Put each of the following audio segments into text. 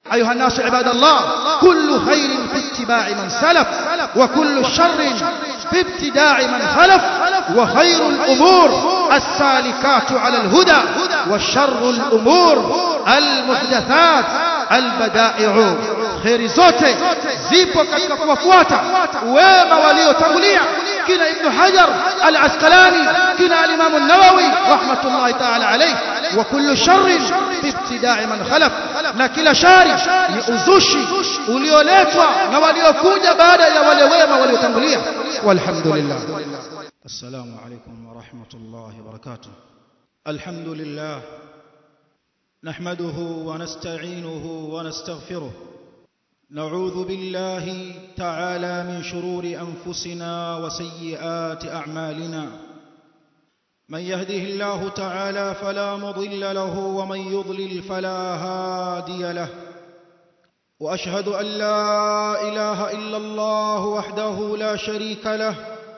أيها الناس عباد الله كل خير في اتباع من سلف وكل شر في ابتداع من خلف وخير الأمور السالكات على الهدى وشر الأمور المحدثات البدائع خير zote zipo katika kuwafuata wema waliotangulia kina ibn hajar al-asqalani kina al-imam an-nawawi rahmatullahi ta'ala alayh wa kullu sharrin fi ibtida'i man khalaf na kila shari ni uzushi ulioletwa na waliokuja baada ya wale wema waliotangulia walhamdulillah السلام عليكم ورحمة الله وبركاته الحمد لله نحمده ونستعينه ونستغفره نعوذ بالله تعالى من شرور أنفسنا وسيئات أعمالنا من يهده الله تعالى فلا مضل له ومن يضلل فلا هادي له وأشهد أن لا إله إلا الله وحده لا شريك له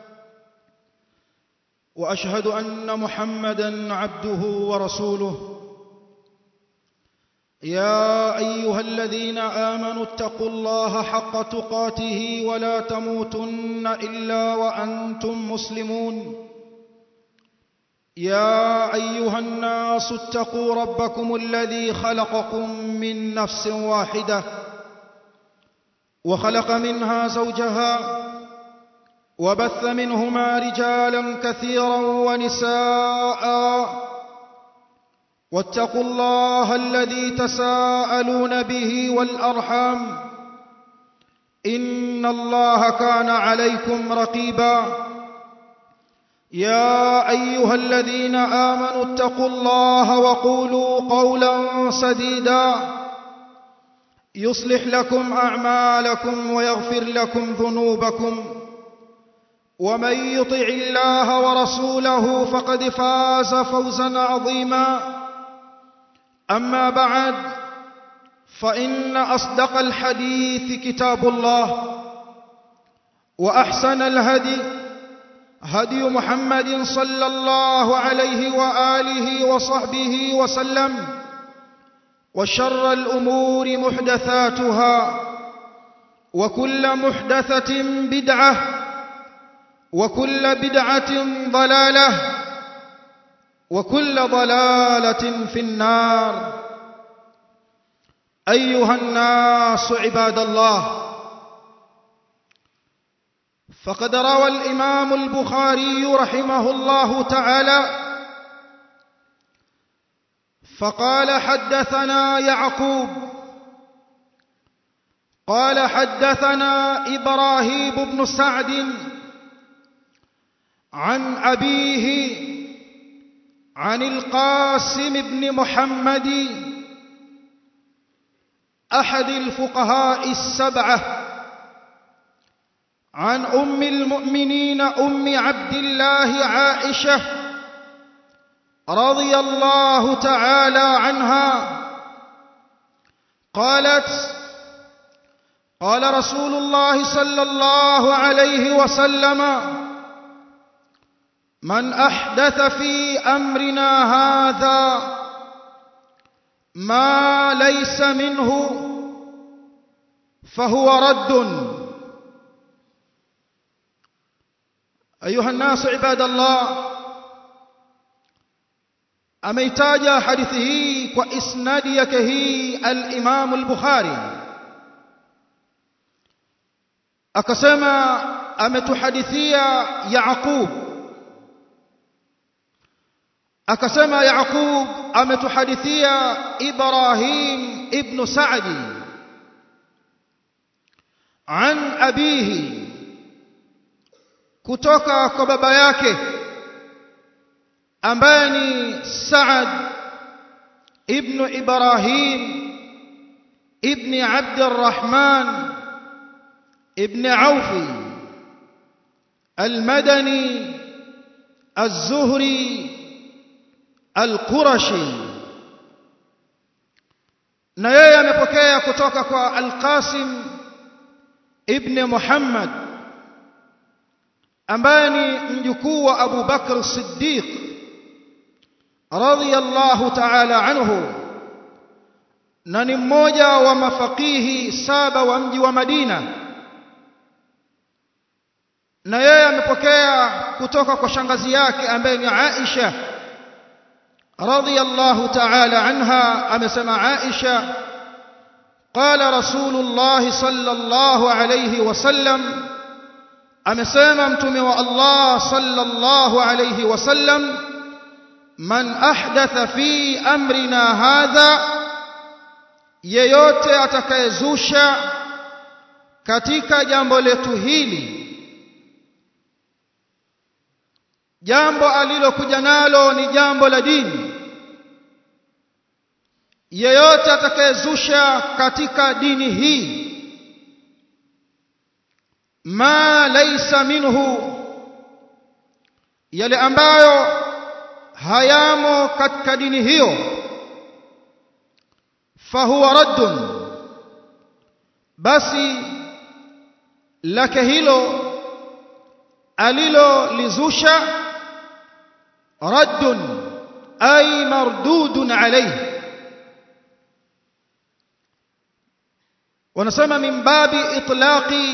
واشهد ان محمدا عبده ورسوله يا ايها الذين امنوا اتقوا الله حق تقاته ولا تموتن الا وانتم مسلمون يا ايها الناس اتقوا ربكم الذي خلقكم من نفس واحده وخلق منها زوجها وبث منهما رجالا كثيرا ونساء واتقوا الله الذي تساءلون به والارحام ان الله كان عليكم رقيبا يا ايها الذين امنوا اتقوا الله وقولوا قولا سديدا يصلح لكم اعمالكم ويغفر لكم ذنوبكم ومن يطع الله ورسوله فقد فاز فوزا عظيما اما بعد فان اصدق الحديث كتاب الله واحسن الهدي هدي محمد صلى الله عليه واله وصحبه وسلم وشر الامور محدثاتها وكل محدثه بدعه وكل بدعة ضلالة وكل ضلالة في النار أيها الناس عباد الله فقد روى الإمام البخاري رحمه الله تعالى فقال حدثنا يعقوب قال حدثنا إبراهيم بن سعد عن أبيه عن القاسم بن محمد أحد الفقهاء السبعة عن أم المؤمنين أم عبد الله عائشة رضي الله تعالى عنها قالت قال رسول الله صلى الله عليه وسلم من احدث في امرنا هذا ما ليس منه فهو رد ايها الناس عباد الله ameitaja hadithi hii kwa isnadi yake hii al-Imam al-Bukhari akasema ametuhadithia Yaqub akasema Yaqub ametuhadithia Ibrahim ibn Sa'di an abihi kutoka kwa baba yake ambaye ni Sa'ad ibn Ibrahim ibn Abd الرحمن ابن عوف المدني الزهري القرشي na yeye amepokea kutoka kwa Al-Qasim ibn Muhammad ambaye ni mjukuu wa Abu Bakr Siddiq radiyallahu ta'ala anhu na ni mmoja wa mafakihi saba wa mji wa Madina na yeye amepokea kutoka kwa shangazi yake ambaye ni Aisha radhiyallahu ta'ala anha amesema Aisha قال رسول الله صلى الله عليه وسلم amesema mtume wa Allah sallallahu alayhi wasallam man ahdatha fi amrina hadha yeyote atakayezusha katika jambo letu hili jambo alilokuja nalo ni jambo la dini yeyote atakayezusha katika dini hii ma laysa minhu yale ambayo hayamo katika dini hiyo fahuwa raddun basi lake hilo alilolizusha raddun ay mardudun alayhi wanasema min babi itlaqi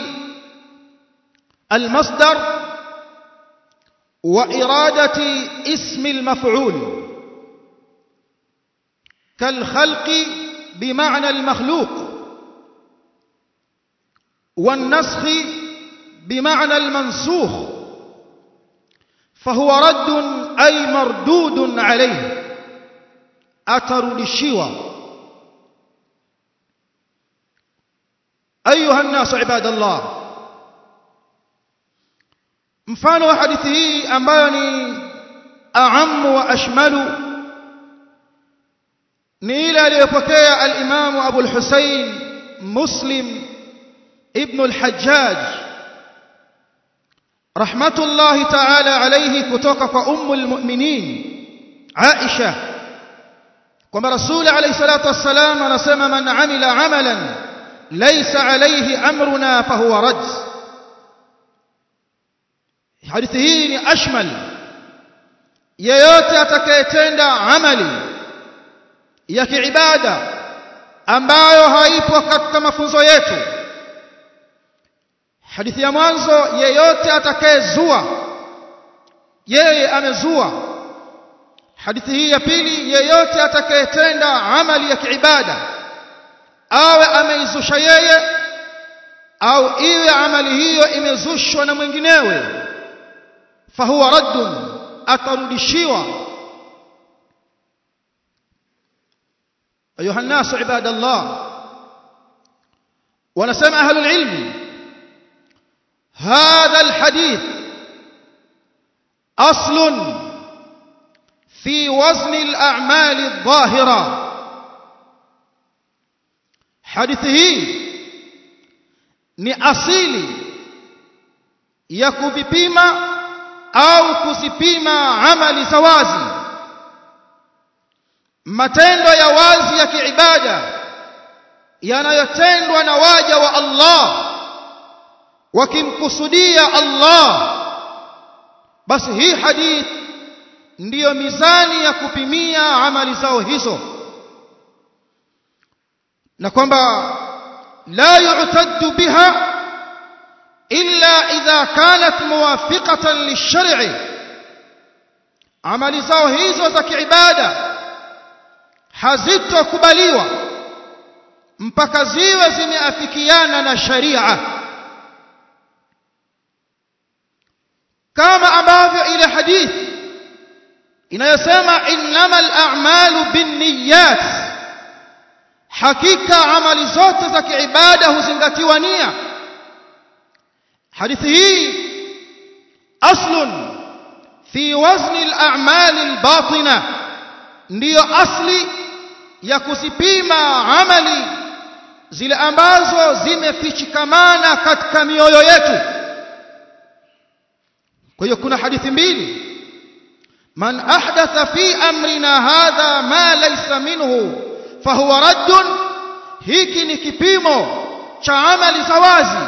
المصدر وإرادة اسم المفعول كالخلق بمعنى المخلوق والنسخ بمعنى المنسوخ فهو رد أي مردود عليه أثر للشوى أيها الناس عباد الله mfano wa hadithi hii ambayo ni aamu wa ashmalu ni ile aliyopokea al-Imam Abu al-Husayn Muslim ibn al-Hajjaj rahmatullahi ta'ala alayhi kutoka kwa ummu al-mu'minin Aisha kwamba Rasul alayhi salatu wassalam anasema man amila amalan laysa alayhi amruna fahuwa rajz hadithi hii ni ashmal yeyote atakayetenda amali ya kiibada ambayo haipo katika mafunzo yetu hadithi ya mwanzo yeyote atakayezua yeye amezua hadithi hii ya pili yeyote atakayetenda amali ya kiibada awe ameizusha yeye au iwe amali hiyo imezushwa na mwinginewe fahuwa raddun atarudishiwa ayuha nnasu ibadallah wanasema ahlul ilmi hadha alhadith aslun fi wazni al-a'mal adh-dhahira hadithi hii ni asili ya kuvipima au kuzipima amali za wazi matendo ya wazi ya kiibada yanayotendwa na waja wa Allah wakimkusudia Allah basi hii hadith ndiyo mizani ya kupimia amali zao hizo na kwamba la yu'taddu biha illa idha kanat muwafiqatan lish-shar'i amali zao hizo za kiibada hazitokubaliwa mpaka ziwe zimeafikiana na sharia kama ambavyo ile hadithi inayosema innamal a'malu binniyat hakika amali zote za kiibada huzingatiwa nia hadithi hii aslun fi wazni al-a'mal al-batina ndiyo asli ya kuzipima amali zile ambazo zimefichikamana katika mioyo yetu kwa hiyo kuna hadithi mbili man ahdatha fi amrina hadha ma laysa minhu fahuwa raddun hiki ni kipimo cha amali za wazi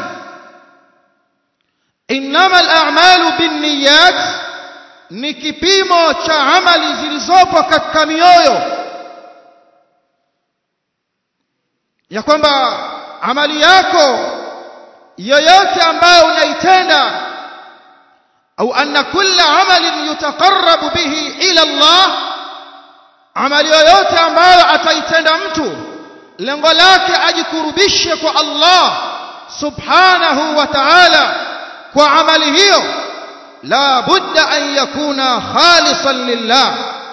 innama al-a'malu binniyat ni kipimo cha amali zilizopo katika mioyo ya kwamba amali yako yoyote ambayo unaitenda au anna kulla amalin yutaqarrabu bihi ila Allah amali yoyote ambayo ataitenda mtu lengo lake ajikurubishe kwa Allah subhanahu wa ta'ala kwa amali hiyo la budda an yakuna khalisan lillah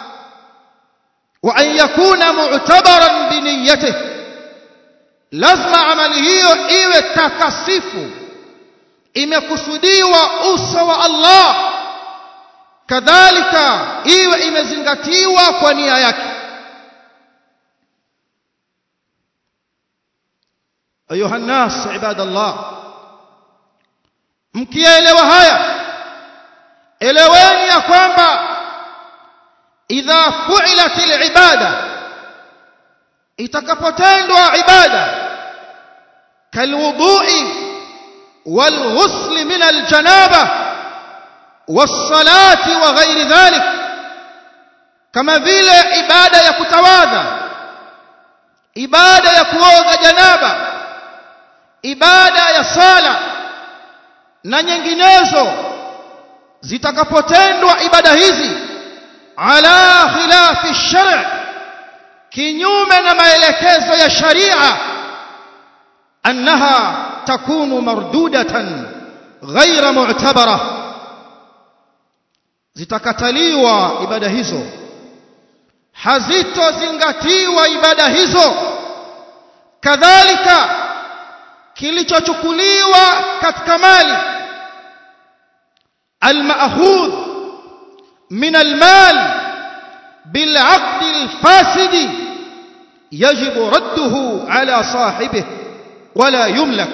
wa an yakuna mu'tabaran bi niyyatihi lazima amali hiyo iwe takasifu imekusudiwa uso wa Allah kadhalika iwe imezingatiwa kwa nia yake ayuha nas ibadallah mkielewa haya eleweni ya kwamba idha fu'ilat al-ibada itakapotendwa ibada kalwudu'i والغسل من الجنابة والصلاة وغير ذلك كما vile ibada ya kutawadha ibada ya kuoga janaba ibada ya sala na nyinginezo zitakapotendwa ibada hizi ala khilafi shar' kinyume na maelekezo ya sharia annaha takunu mardudatan ghaira mu'tabara zitakataliwa ibada hizo hazitozingatiwa ibada hizo kadhalika kilichochukuliwa katika mali المأخوذ من المال بالعقد الفاسد يجب رده على صاحبه ولا يملك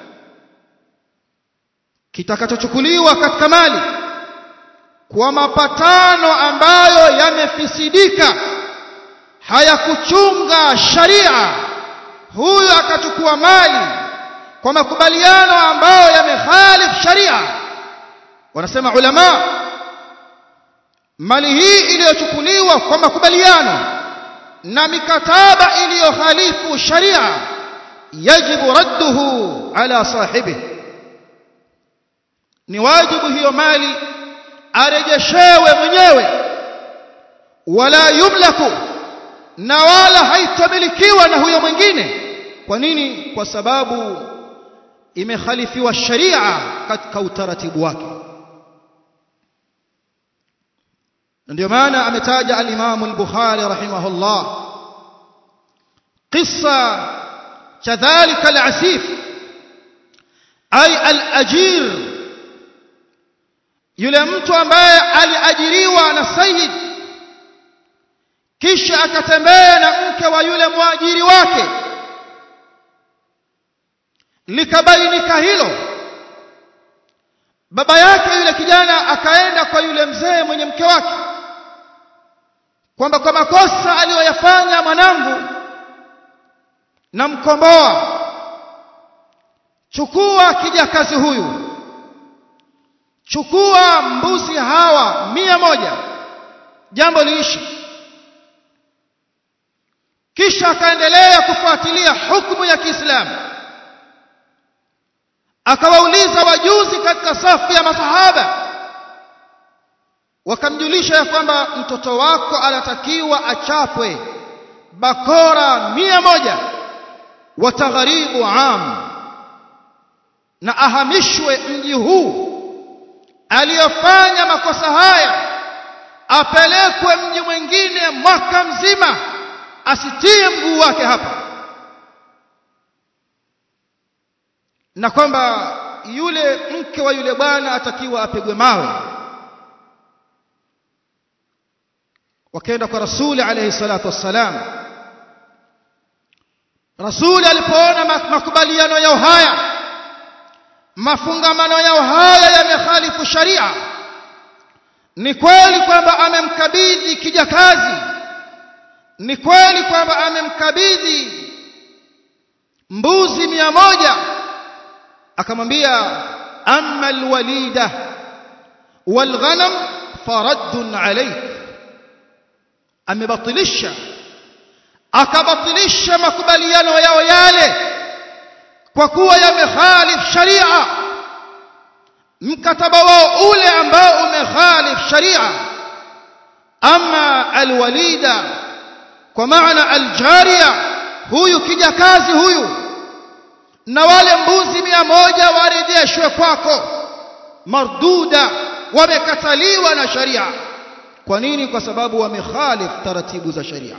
kitakachochukuliwa katika mali kwa mapatano ambayo yamefisidika hayakuchunga sharia huyu akachukua mali kwa makubaliano ambayo yamekhalif sharia wanasema ulama mali hii iliyochukuliwa kwa makubaliano na mikataba iliyokhalifu sharia yajibu radduhu ala sahibihi ni wajibu hiyo mali arejeshewe mwenyewe wala yumlaku na wala haitamilikiwa na huyo mwingine kwa nini kwa sababu imekhalifiwa sharia katika utaratibu wake ndio maana ametaja al-Imam al-Bukhari rahimahullah qissa cha dhalika al-asif ay al-ajir yule mtu ambaye aliajiriwa na sayyid kisha akatembea na mke wa yule mwajiri wake likabainika hilo baba yake yule kijana akaenda kwa yule mzee mwenye mke wake kwamba kwa makosa aliyoyafanya mwanangu na mkomboa chukua kijakazi huyu chukua mbuzi hawa mia moja jambo liishi kisha akaendelea kufuatilia hukumu ya Kiislamu akawauliza wajuzi katika safu ya masahaba wakamjulisha ya kwamba mtoto wako anatakiwa achapwe bakora mia moja watagharibu am na ahamishwe mji huu aliyofanya makosa haya apelekwe mji mwingine mwaka mzima asitie mguu wake hapa na kwamba yule mke wa yule bwana atakiwa apigwe mawe wakaenda kwa rasuli alayhi salatu wassalam rasuli alipoona makubaliano yao haya mafungamano yao haya yamekhalifu sharia ni kweli kwamba amemkabidhi kijakazi ni kweli kwamba amemkabidhi mbuzi mia moja akamwambia amma alwalida walghanam faraddun alayk amebatilisha akabatilisha makubaliano yao yale kwa kuwa yamekhalif sharia mkataba wao ule ambao umekhalif sharia ama alwalida kwa maana aljariya huyu kijakazi huyu na wale mbuzi mia moja warejeshwe kwako marduda wamekataliwa na sharia kwa nini kwa sababu wamekhalif taratibu za sharia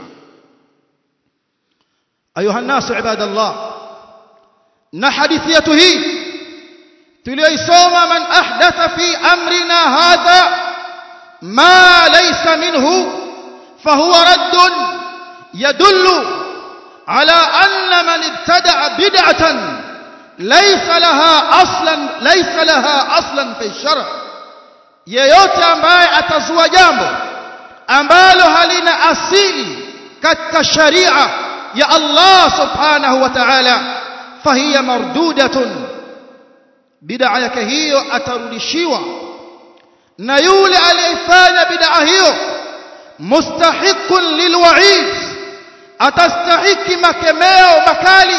ayuha nasu ibadallah na hadithi yetu hii tuliyoisoma man ahdatha fi amrina hadha ma laysa minhu fahuwa raddun yadullu ala anna man ibtada'a bid'atan laysa laha aslan laysa laha aslan fi shar' yeyote ambaye atazua jambo ambalo halina asili katika sharia ya Allah subhanahu wa ta'ala fahiya mardudatun bid'a yake hiyo atarudishiwa na yule aliyefanya bid'a hiyo mustahiqun lilwa'id atastahiki makemeo makali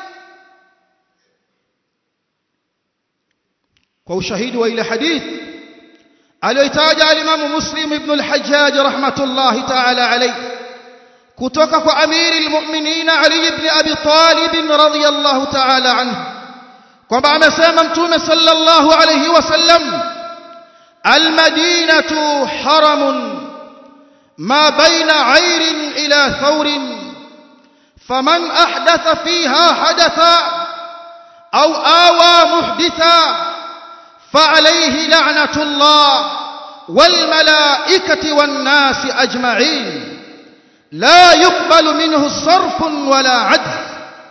kwa ushahidi wa ile hadithi aliyoitaja alimamu muslim ibn al-hajjaj rahmatullahi ta'ala alayhi kutoka kwa amiri al-mu'minin ali ibn abi talib radhiyallahu ta'ala anhu kwamba amesema mtume sallallahu alayhi wasallam al-madinatu haramun ma baina 'ayrin ila thawrin faman ahdatha fiha hadatha aw awa muhditha فعليه لعنة الله والملائكة والناس أجمعين لا يقبل منه صرف ولا عدل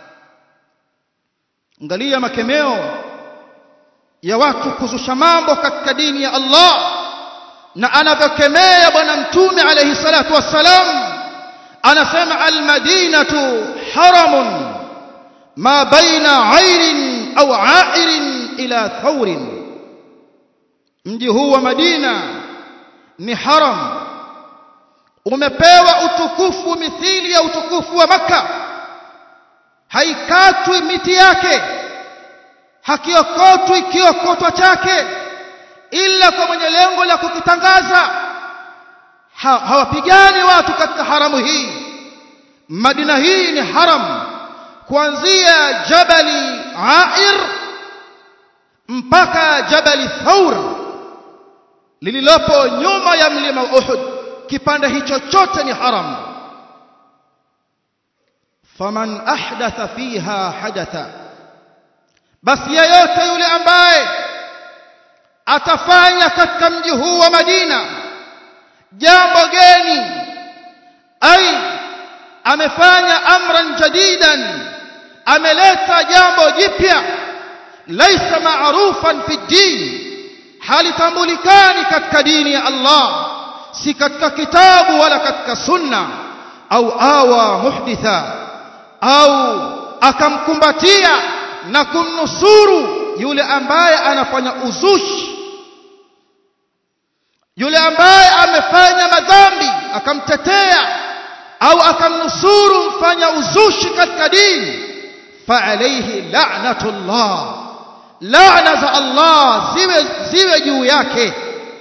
angalia makemeo ya watu kuzusha mambo katika dini ya Allah na anavyokemea bwana mtume alayhi salatu wassalam anasema almadinatu haramun ma baina airin au airin ila thawrin mji huu wa Madina ni haram umepewa utukufu mithili ya utukufu wa maka haikatwi miti yake hakiokotwi kiokotwa chake ila kwa mwenye lengo la kukitangaza ha, hawapigani watu katika haramu hii Madina hii ni haram kuanzia Jabali Air mpaka Jabali Thawr lililopo nyuma ya mlima Uhud kipande hicho chote ni haram faman ahdatha fiha hadatha basi yeyote yule ambaye atafanya katika mji huu wa Madina jambo geni ai amefanya amran jadidan ameleta jambo jipya laisa maarufan fi din halitambulikani katika dini ya Allah si katika kitabu wala katika sunna au awa muhditha au akamkumbatia na kumnusuru yule ambaye anafanya uzushi yule ambaye amefanya madhambi akamtetea au akamnusuru mfanya uzushi katika dini fa alayhi la'natullah laana za Allah ziwe ziwe juu yake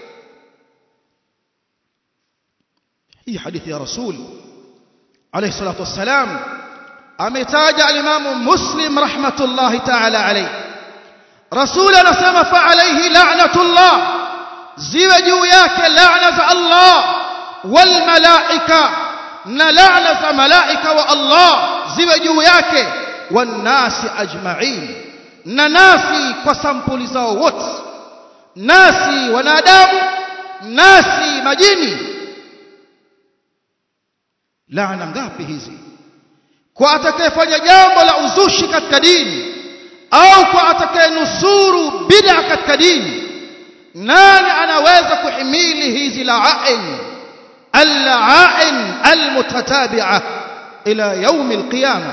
hii hadithi ya rasul alayhi salatu wassalam ametaja al-Imam Muslim rahmatullahi ta'ala alayhi rasul anasema fa alayhi la'natullah ziwe juu yake laana za Allah wal malaika na laana za malaika wa Allah ziwe juu yake wan nasi ajma'in na nasi kwa sampuli zao wote nasi wanadamu nasi majini laana ngapi hizi kwa atakayefanya jambo la uzushi katika dini au kwa atakayenusuru bid'a katika dini nani anaweza kuhimili hizi la'ain al-la'ain al-mutatabi'ah ila يوم القيامه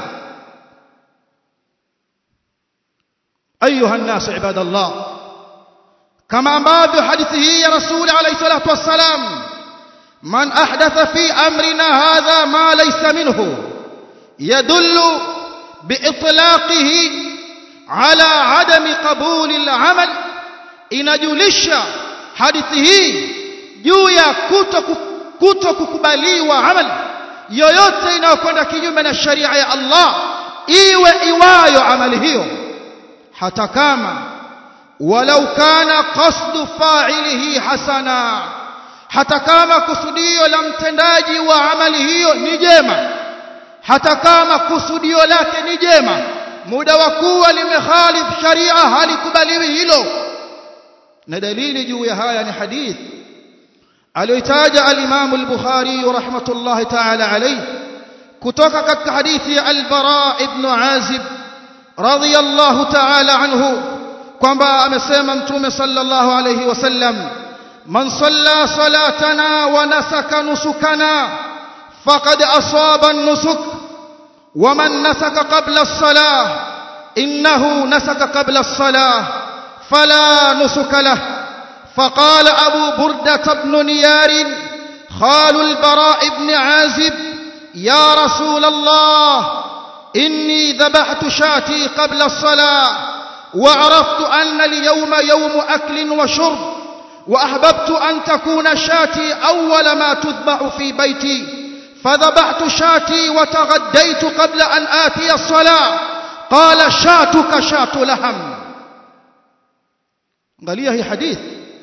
ايها الناس عباد الله كما ambavyo hadithi hii ya rasul alayhi salatu wassalam man ahdatha fi amrina hadha ma laysa minhu يدل بإطلاقه على عدم قبول العمل inajulisha hadithi hii juu ya kuto kuto kukubaliwa amali yoyote inayokwenda kinyume na sharia ya Allah iwe iwayo amali hiyo hata kama walau kana qasdu fa'ilihi hasana hata kama kusudio la mtendaji wa amali hiyo ni jema hata kama kusudio lake ni jema muda wa kuwa limekhalif sharia halikubaliwi hilo na dalili juu ya haya ni hadith aliyotaja al-Imam al-Bukhari rahmatullahi ta'ala alayhi kutoka katika hadithi ya al-Bara ibn Azib radiyallahu ta'ala anhu kwamba amesema mtume sallallahu alayhi wasallam man salla salatana wa nasaka nusukana faqad asaba an-nusuk wa man nasaka qabla as-salah innahu nasaka qabla as-salah فلا نسك له فقال أبو بردة بن نيار خال البراء بن عازب يا رسول الله إني ذبحت شاتي قبل الصلاة وعرفت أن اليوم يوم أكل وشرب وأحببت أن تكون شاتي أول ما تذبح في بيتي فذبحت شاتي وتغديت قبل أن آتي الصلاة قال شاتك شات لحم angalia hii hadith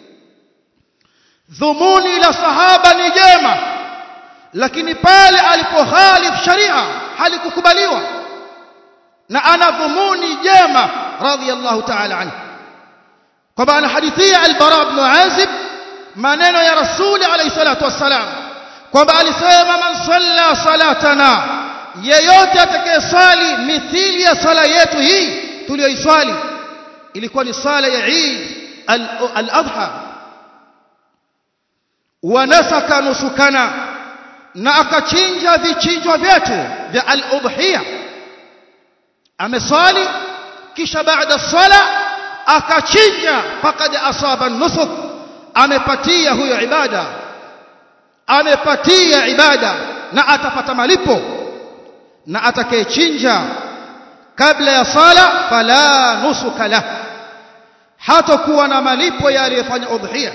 dhumuni la sahaba ni jema lakini pale alipohalif sharia halikukubaliwa na ana dhumuni jema radhiyallahu ta'ala anhu kwamba anahadithia al-bara ibn azib maneno ya rasuli alayhi salatu wassalam kwamba alisema man salla salatana yeyote atakayesali mithili ya sala yetu hii tuliyoiswali ilikuwa ni sala ya Eid al-Adha wanasaka nusukana na akachinja vichinjwa vyetu vya al-udhiya ameswali kisha baada sala akachinja faqad asaba nusuk amepatia huyo ibada amepatia ibada na atapata malipo na atakayechinja kabla ya sala fala nusuka lahu hatakuwa na malipo ya aliyefanya udhiya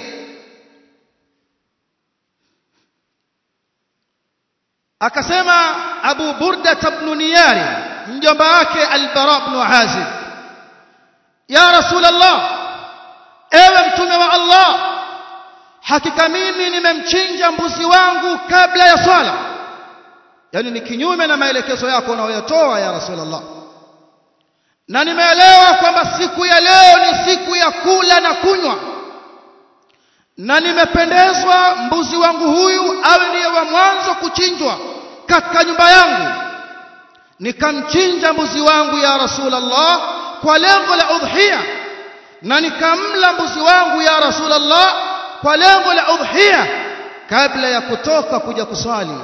akasema Abu Burda ibn Niyari mjomba wake Al-Bara ibn Azib ya Rasulullah ewe mtume wa Allah hakika mimi nimemchinja mbuzi wangu kabla ya swala yani ni kinyume na maelekezo yako unayotoa ya Rasulullah na nimeelewa kwamba siku ya leo ni siku ya kula na kunywa na nimependezwa mbuzi wangu huyu awe ndiye wa mwanzo kuchinjwa katika nyumba yangu nikamchinja mbuzi wangu ya Rasulullah kwa lengo la udhiya na nikamla mbuzi wangu ya Rasulullah kwa lengo la udhiya kabla ya kutoka kuja kuswali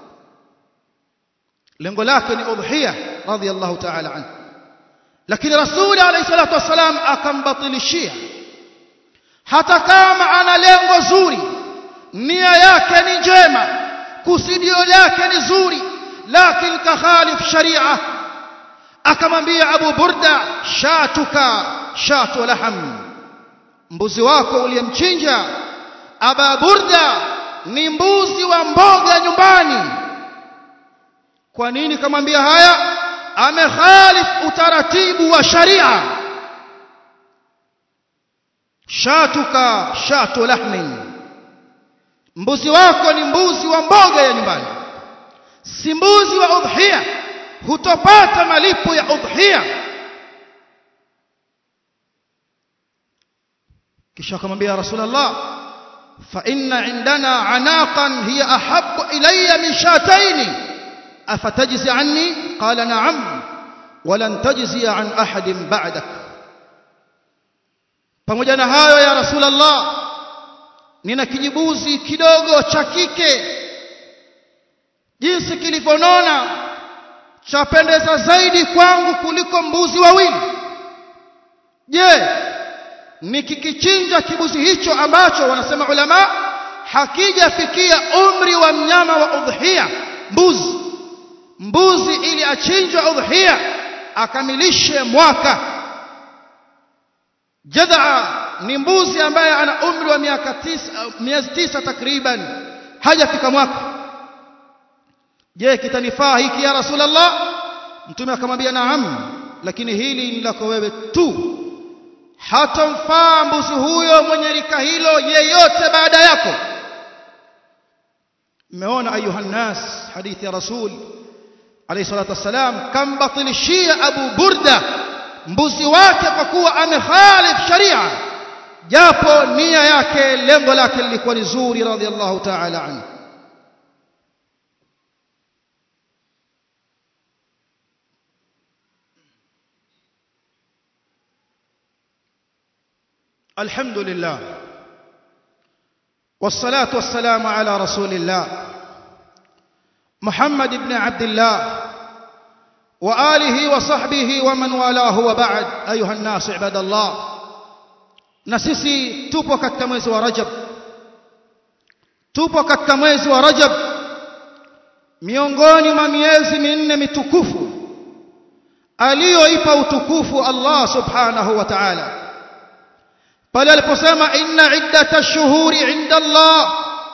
lengo lake ni udhiya radhiyallahu ta'ala anhu lakini rasuli alayhi salatu wasalam akambatilishia hata kama ana lengo zuri nia yake ni njema kusudio lake ni zuri lakini kakhalif sharia akamwambia Abu Burda shatuka shatu laham mbuzi wako uliyemchinja Aba Burda ni mbuzi wa mboga nyumbani kwa nini kamwambia haya amekhalif utaratibu wa sharia shatuka shatu lahmin mbuzi wako ni mbuzi wa mboga ya nyumbani si mbuzi wa udhiya hutopata malipo ya udhiya kisha akamwambia rasulullah fa inna indana anaqan hiya ahabbu ilayya min shataini afatajzi anni qala na'am walan tajzi an ahadin ba'dak pamoja na hayo ya rasulullah nina kijibuzi kidogo cha kike jinsi kilivyonona chapendeza zaidi kwangu kuliko mbuzi wawili je nikikichinja kibuzi hicho ambacho wanasema ulama hakijafikia umri wa mnyama wa udhiya mbuzi mbuzi ili achinjwe udhiya akamilishe mwaka jadha ni mbuzi ambaye ana umri wa miaka tisa miezi tisa takriban hajafika mwaka je kitanifaa hiki ya rasulullah mtume akamwambia naam lakini hili ni lako wewe tu hatomfaa mbuzi huyo mwenye rika hilo yeyote baada yako mmeona ayuha nas hadithi ya rasul alayhi salatu wassalam kambatilishia abu burda mbuzi wake kwa kuwa amekhalif sharia japo nia yake lengo lake lilikuwa ni zuri radhiallahu ta'ala anhu الحمد لله والصلاة والسلام على رسول الله محمد بن عبد الله وآله وصحبه ومن والاه وبعد أيها الناس عباد الله نسيسي tupo katika mwezi wa Rajab tupo katika mwezi wa Rajab miongoni mwa miezi minne mitukufu aliyoipa utukufu Allah subhanahu wa ta'ala pale aliposema inna iddata ash-shuhuri 'inda Allah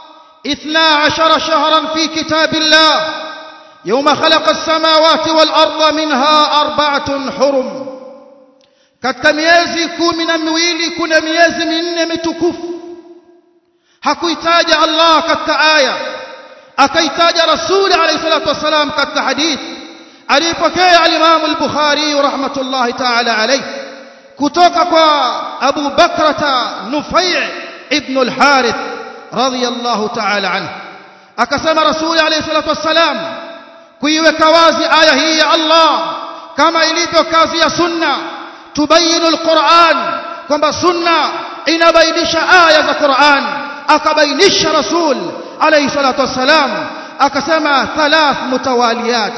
12 shahran fi kitabillah yawma khalaqa as-samawati wal arda minha arba'atun hurum katika miezi kumi na miwili kuna miezi minne mitukufu hakuitaja Allah katika aya akaitaja rasuli alayhi salatu wasalam katika hadithi alipokea al-Imam al-Bukhari rahmatullahi ta'ala alayhi kutoka kwa Abu Bakrata Nufai' ibn al-Harith radiyallahu ta'ala anhu akasema rasuli alayhi salatu wassalam kuiweka wazi aya hii ya Allah kama ilivyo kazi ya sunna tubayinu al-Qur'an kwamba sunna inabainisha aya za Qur'an akabainisha rasul alayhi salatu wassalam akasema thalath mutawaliyat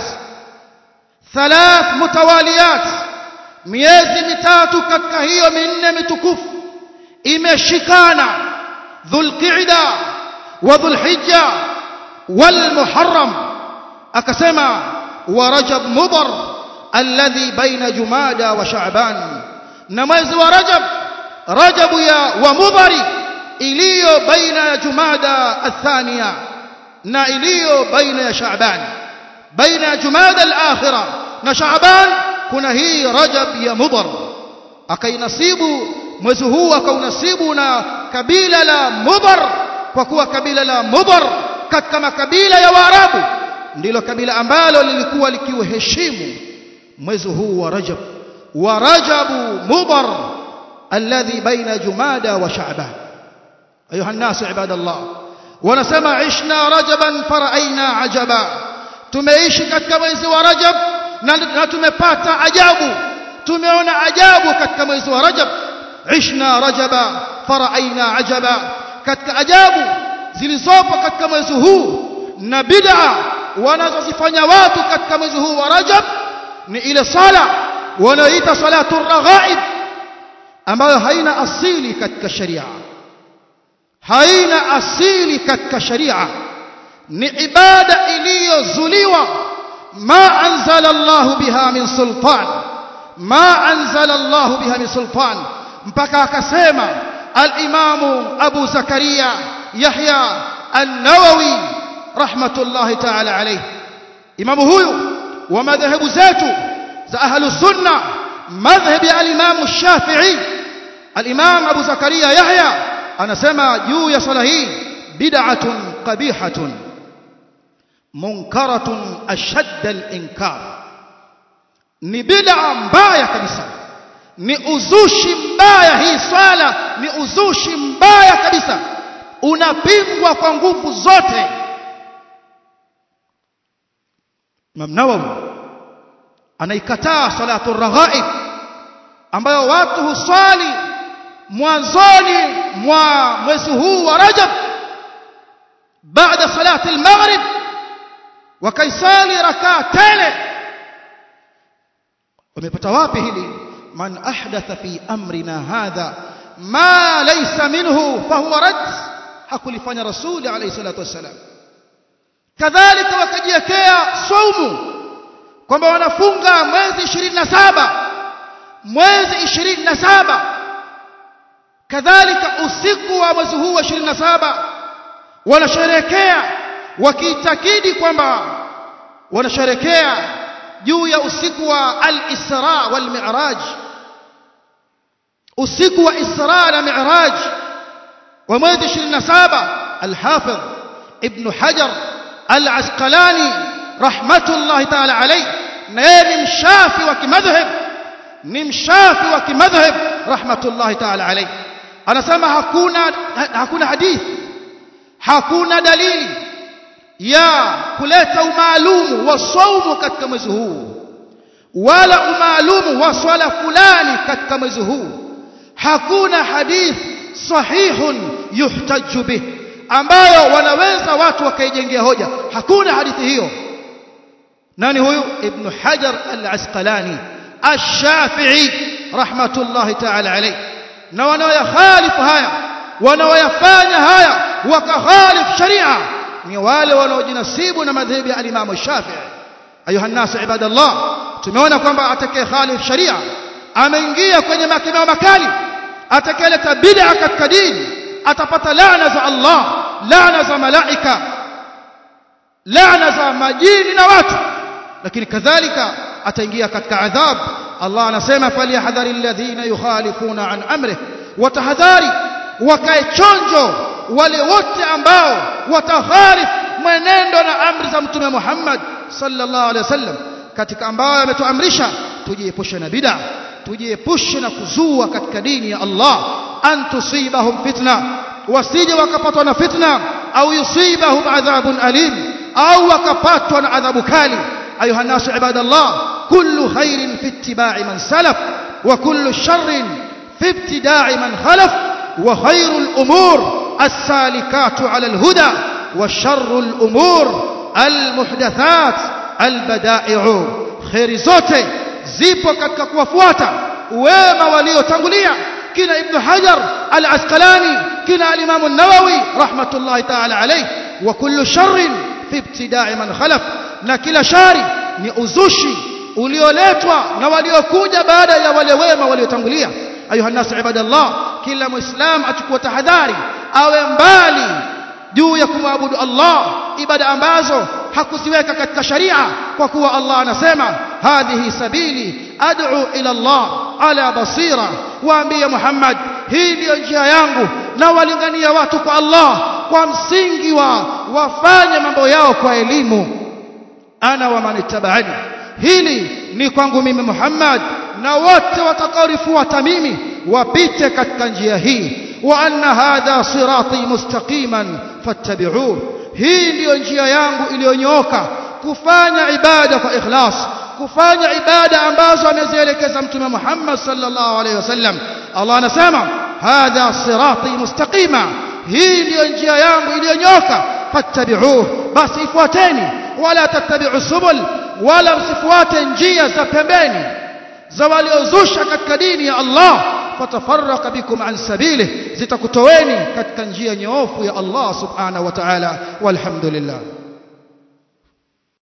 thalath mutawaliyat miezi mitatu katika hiyo minne mitukufu imeshikana dhulqa'da wa dhulhijja wal muharram akasema wa rajab mudar alladhi baina jumada wa sha'ban na mwezi wa rajab rajab ya wa mudari iliyo baina ya jumada athania na iliyo baina ya sha'ban baina ya jumada al-akhirah na sha'ban kuna hii rajab ya mudar akainasibu mwezi huu akaunasibu na kabila la mudar kwa kuwa kabila la mudar katika makabila ya waarabu ndilo kabila ambalo lilikuwa likiuheshimu mwezi huu wa rajab wa rajabu mudar alladhi baina jumada wa sha'ban ayuha الناس ibadallah wanasema ishna rajaban faraaina ajaba tumeishi katika mwezi wa rajab na, na tumepata ajabu tumeona ajabu katika mwezi wa rajab ishna rajaba faraaina ajaba katika ajabu zilizopo katika mwezi huu na bid'a wanazozifanya watu katika mwezi huu wa rajab ni ile sala wanaoita salatu raghaib ambayo haina asili katika sharia haina asili katika sharia ni ibada iliyozuliwa ما أنزل الله بها من سلطان ما أنزل الله بها من سلطان mpaka akasema al-Imam Abu Zakaria Yahya An-Nawawi rahmatullahi ta'ala alayhi Imam huyu wa madhehebu zetu za ahlu sunna madhhabi al-Imam Shafi'i al-Imam Abu Zakaria Yahya anasema juu ya swala hii bid'atun qabihatun munkaratun ashadda al-inkar ni bid'a mbaya kabisa ni uzushi mbaya hii swala ni uzushi mbaya kabisa unapingwa kwa nguvu zote Imam Nawawi anaikataa salatu raghaib ambayo watu huswali mwanzoni mwa mwezi huu wa Rajab baada salati al-maghrib wakaisali rakaa tele wamepata wapi hili man ahdatha fi amrina hadha ma laysa minhu fahuwa rad hakulifanya rasuli alayhi salatu wassalam kadhalika wakajiwekea saumu kwamba wanafunga mwezi 27 mwezi 27 kadhalika usiku wa mwezi huu wa 27 wanasherekea wakiitakidi kwamba wanasherekea juu ya usiku wa al-Isra wal Mi'raj usiku wa Isra na Mi'raj wa mwezi 27 al-Hafidh Ibn Hajar al-Asqalani rahmatullahi ta'ala alayhi na yeye ni mshafi wa kimadhhab ni mshafi wa kimadhhab rahmatullahi ta'ala alayhi anasema hakuna hakuna hadithi hakuna dalili ya kuleta umaalumu wa saumu katika mwezi huu wala umaalumu wa swala fulani katika mwezi huu hakuna hadith sahihun yuhtaju bih ambayo wanaweza watu wakaijengea hoja hakuna hadithi hiyo nani huyu ibn hajar al-asqalani ash-shafi'i rahmatullahi ta'ala alayhi na wanaoyakhalifu haya wanaoyafanya haya wakakhalif sharia ni wale wanaojinasibu na madhehebu ya al-Imam Shafi'i ayuha nasu ibadallah tumeona kwamba atakaye khalif sharia ameingia kwenye makemeo makali atakayeleta bid'a katika dini atapata laana za Allah laana za malaika laana za majini na watu lakini kadhalika ataingia katika adhab Allah anasema falyahdhari alladhina yukhalifuna an amrih watahadhari wakae chonjo wale wote ambao watakhalif mwenendo na amri za mtume Muhammad sallallahu alaihi wasallam katika ambao ametuamrisha tujiepushe na bid'a tujiepushe na kuzua katika dini ya Allah an tusibahum fitna wasije wakapatwa na fitna au yusibahum adhabun alim au wakapatwa na adhabu kali ayuha nasu ibadallah kullu khairin fi ittiba'i man salaf wa kullu sharrin fi ibtida'i man khalaf wa khairul umur السالكات على الهدى وشر الأمور المحدثات البدائع خير zote zipo katika kuwafuata wema waliotangulia kina ibn hajar al-asqalani kina al-imam an-nawawi rahmatullahi ta'ala alayhi wa kullu sharrin fi ibtida'i man khalaf na kila shari ni uzushi ulioletwa na waliokuja baada ya wale wema waliotangulia ayuha nasu ibadallah kila muislam achukue tahadhari awe mbali juu ya kumwabudu Allah ibada ambazo hakuziweka katika sharia kwa kuwa Allah anasema hadhihi sabili ad'u ila Allah ala basira waambie Muhammad hii ndiyo njia yangu na walingania watu kwa Allah kwa msingi wa wafanye mambo yao kwa elimu ana wa manittaba'ani hili ni kwangu mimi Muhammad na wote watakaorifuata mimi wapite katika njia hii wa anna hadha sirati mustaqiman fattabi'uhu hii ndiyo njia yangu iliyonyooka kufanya ibada kwa ikhlas kufanya ibada ambazo amezielekeza mtume Muhammad sallallahu alaihi wasallam Allah anasema hadha sirati mustaqima hii ndiyo njia yangu iliyonyooka fattabi'uhu basi ifuateni wala tattabi'u subul wala msifuate njia za pembeni za waliozusha katika dini ya Allah fatafarraqa bikum an sabilihi zitakutoweni katika njia nyoofu ya Allah subhanahu wa ta'ala walhamdulillah